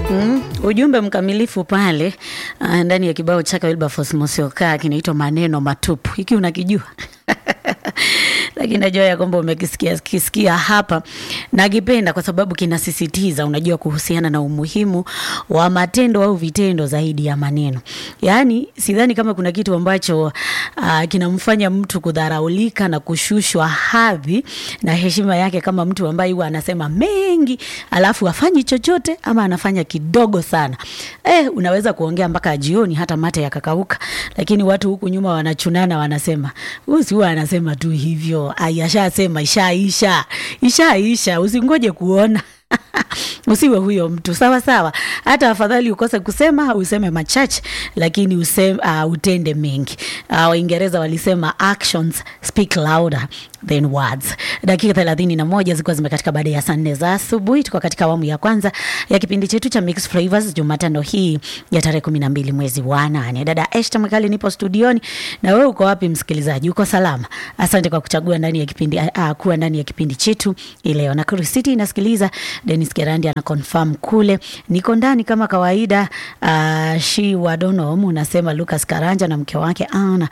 Mm, ujumbe mkamilifu pale uh, ndani ya kibao chake Wilberforce Musyoka kinaitwa maneno matupu. Hiki unakijua? lakini najua ya kwamba umekisikia kisikia hapa, nakipenda kwa sababu kinasisitiza, unajua, kuhusiana na umuhimu wa matendo au vitendo zaidi ya maneno. Yaani sidhani kama kuna kitu ambacho uh, kinamfanya mtu kudharaulika na kushushwa hadhi na heshima yake kama mtu ambaye huwa anasema mengi alafu afanyi chochote ama anafanya kidogo sana. Eh, unaweza kuongea mpaka jioni hata mate yakakauka, lakini watu huku nyuma wanachunana, wanasema huyu si huwa anasema tu hivyo, ai, ashasema ishaisha, ishaisha, usingoje kuona usiwe huyo mtu sawa sawa. Hata afadhali ukose kusema au useme machache, lakini useme, uh, utende mengi. Uh, Waingereza walisema actions speak louder than words. Dakika thelathini na moja zilikuwa zimekatika baada ya saa nne za asubuhi. Tuko katika awamu ya kwanza ya kipindi chetu cha Mixed Flavors Jumatano hii ya tarehe kumi na mbili mwezi wa nane. Dada Eshta Mwikali nipo studioni, na wewe uko wapi msikilizaji? Uko salama? Asante kwa kuchagua ndani ya kipindi uh, kuwa ndani ya kipindi chetu ileo. Na City inasikiliza Dennis Kerandi ana confirm kule, niko ndani kama kawaida. Uh, shi wadonom unasema Lucas Karanja na mke wake Ana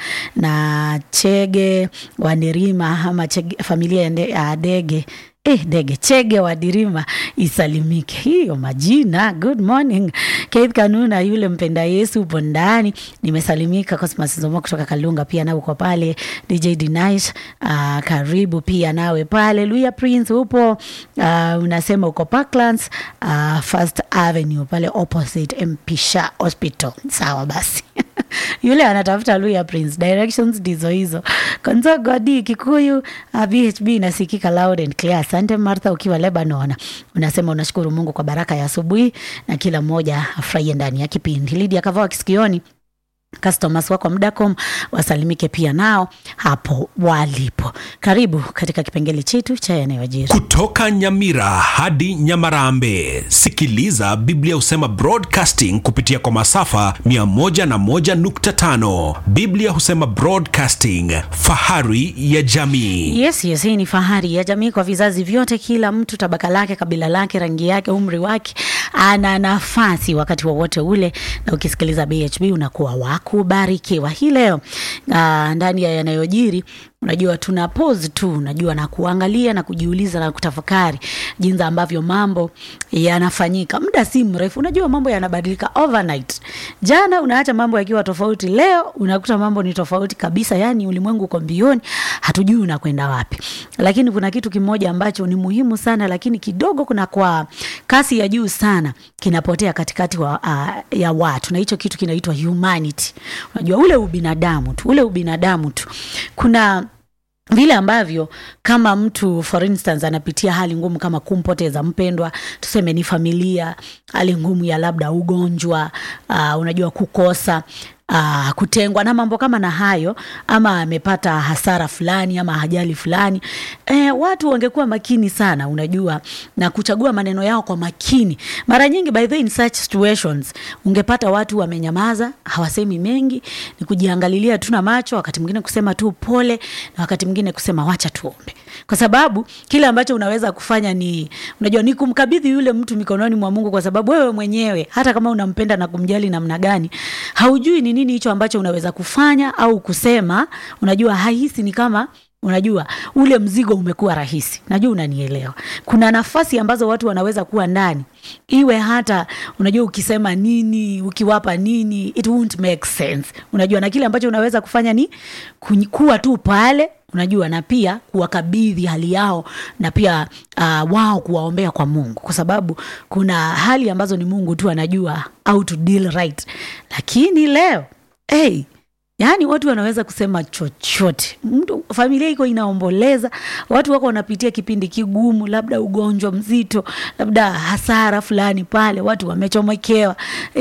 na Chege Wandirima ama chege, familia ya nde- ya Dege Eh, Dege Chege wa Dirima isalimike. Hiyo majina. Good morning. Keith Kanuna yule mpenda Yesu upo ndani. Nimesalimika Cosmas Zomo kutoka Kalunga pia nawe uko pale. DJ Denish uh, karibu pia nawe pale. Luya Prince upo uh, unasema uko Parklands uh, First Avenue pale opposite Mpisha Hospital. Sawa basi. yule anatafuta Luya Prince directions ndizo hizo. Konzo Godi Kikuyu uh, BHB inasikika loud and clear. Asante Martha, ukiwa Lebanon unasema unashukuru Mungu kwa baraka ya asubuhi na kila mmoja afurahie ndani ya kipindi. Lydia Kavao kisikioni customers wako Mdacom wasalimike pia nao hapo walipo. Karibu katika kipengele chetu cha yanayojiri. Kutoka Nyamira hadi Nyamarambe, sikiliza Biblia husema broadcasting kupitia kwa masafa 101.5. Biblia husema broadcasting, fahari ya jamii. Yes, yes, hii ni fahari ya jamii kwa vizazi vyote. Kila mtu tabaka lake, kabila lake, rangi yake, umri wake, ana nafasi wakati wowote ule, na ukisikiliza BHB unakuwa wa kubarikiwa. Hii leo ah, ndani ya yanayojiri unajua tuna pause tu, unajua na kuangalia na kujiuliza na kutafakari jinsi ambavyo mambo yanafanyika. Muda si mrefu, unajua mambo yanabadilika overnight. Jana unaacha mambo yakiwa tofauti, leo unakuta mambo ni tofauti kabisa. Yani ulimwengu uko mbioni, hatujui unakwenda wapi. Lakini kuna kitu kimoja ambacho ni muhimu sana, lakini kidogo kuna kwa kasi ya juu sana kinapotea katikati wa, uh, ya watu, na hicho kitu kinaitwa humanity. Unajua ule ubinadamu tu, ule ubinadamu tu. Kuna vile ambavyo kama mtu for instance anapitia hali ngumu kama kumpoteza mpendwa, tuseme ni familia, hali ngumu ya labda ugonjwa, uh, unajua kukosa Uh, kutengwa na mambo kama na hayo, ama amepata hasara fulani ama ajali fulani eh, watu wangekuwa makini sana, unajua na kuchagua maneno yao kwa makini. Mara nyingi by the way, in such situations ungepata watu wamenyamaza, hawasemi mengi, ni kujiangalilia tu na macho, wakati mwingine kusema tu pole, na wakati mwingine kusema wacha tuombe, kwa sababu kile ambacho unaweza kufanya ni unajua, ni kumkabidhi yule mtu mikononi mwa Mungu, kwa sababu wewe mwenyewe hata kama unampenda na kumjali namna gani, haujui ni nini hicho ambacho unaweza kufanya au kusema. Unajua hahisi ni kama unajua ule mzigo umekuwa rahisi. Najua unanielewa. Kuna nafasi ambazo watu wanaweza kuwa ndani, iwe hata unajua ukisema nini, ukiwapa nini, it won't make sense. Unajua, na kile ambacho unaweza kufanya ni ku- kuwa tu pale unajua na pia kuwakabidhi hali yao na pia uh, wao kuwaombea kwa Mungu, kwa sababu kuna hali ambazo ni Mungu tu anajua how to deal right. Lakini leo hey, yaani watu wanaweza kusema chochote. Mtu familia iko inaomboleza, watu wako wanapitia kipindi kigumu, labda ugonjwa mzito, labda hasara fulani pale, watu wamechomekewa. E,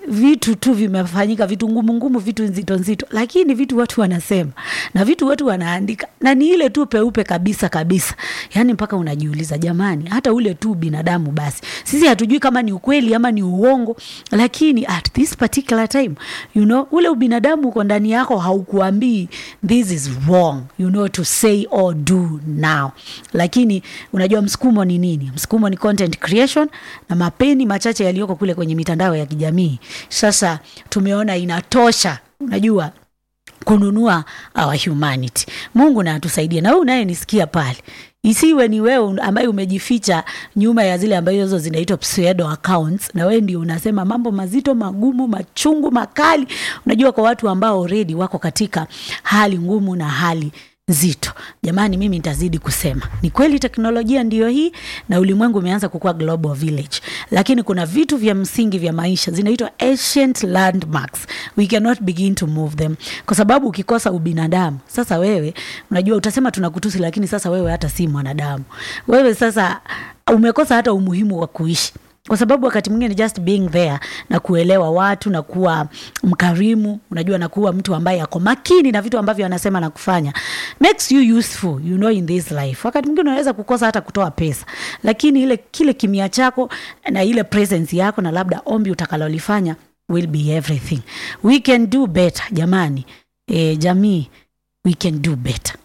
vitu tu vimefanyika vitu ngumu ngumu vitu nzito nzito lakini vitu watu wanasema na vitu watu wanaandika na ni ile tu peupe kabisa kabisa yaani mpaka unajiuliza jamani hata ule tu binadamu basi sisi hatujui kama ni ukweli ama ni uongo lakini at this particular time you know ule ubinadamu uko ndani yako haukuambii this is wrong you know to say or do now lakini unajua msukumo ni nini msukumo ni content creation na mapeni machache yaliyoko kule kwenye mitandao ya kijamii sasa tumeona inatosha unajua kununua our humanity mungu na atusaidie na wewe unayenisikia pale isiwe ni wewe ambaye umejificha nyuma ya zile ambazo zinaitwa pseudo accounts na wewe ndio unasema mambo mazito magumu machungu makali unajua kwa watu ambao already wako katika hali ngumu na hali nzito jamani mimi nitazidi kusema ni kweli teknolojia ndiyo hii na ulimwengu umeanza kukuwa global village lakini kuna vitu vya msingi vya maisha zinaitwa ancient landmarks we cannot begin to move them kwa sababu ukikosa ubinadamu sasa wewe unajua utasema tunakutusi lakini sasa wewe hata si mwanadamu wewe sasa umekosa hata umuhimu wa kuishi kwa sababu wakati mwingine just being there na kuelewa watu na kuwa mkarimu unajua na kuwa mtu ambaye ako makini na vitu ambavyo anasema na kufanya makes you useful you know in this life wakati mwingine unaweza kukosa hata kutoa pesa lakini ile kile kimia chako na ile presence yako na labda ombi utakalolifanya will be everything we can do better jamani e, jamii we can do better